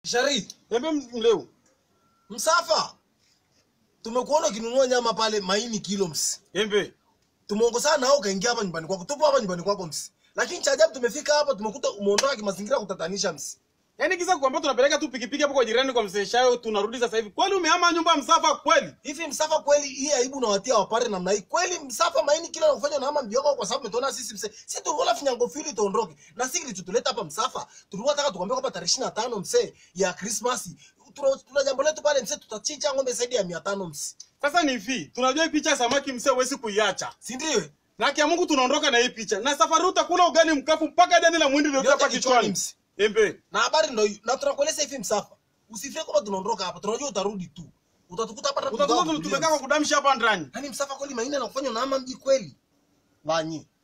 Shari, Embe mleu. Msafa. Tumekuona ukinunua nyama pale maini kilo msi. Embe. Tumeongozana nao ukaingia hapa nyumbani kwako. Tupo hapa nyumbani kwako msi. Lakini cha ajabu tumefika hapa tumekuta umeondoka kimazingira kutatanisha msi. Yaani kisa kuambia tunapeleka tu pikipiki hapo kwa jirani kwa mzee Shayo tunarudi sasa hivi. Kweli umehama nyumba ya Msafa kweli? Hivi Msafa kweli hii aibu na watia wapare namna hii. Kweli Msafa maini kilo nakufanya na ama mbioko kwa sababu umetuona sisi mse. Sisi tulikuwa finyango fili tuondoke. Na sisi kilichotuleta hapa Msafa. Tulikuwa nataka tukwambia kwamba tarehe 25 mse ya Christmas. Tuna, tuna jambo letu pale mse tutachinja ng'ombe zaidi ya 500 mse. Sasa ni hivi, tunajua hii picha ya samaki msee huwezi kuiacha. Si ndio? Na kia Mungu tunaondoka na hii picha. Na safari utakula ugali mkafu mpaka jani la mwindi ndio Yote hapa kichwani, kichwani. msi. Embe. na habari ndo hiyo na tunakueleza hivi msafa usifie kwamba tunaondoka hapa tunajua utarudi tu utatukuta hapa Utakuwa tumekaa kwa kudamsha hapa ndani. yani msafa kweli maina na kufanya unaama mji kweli wanyi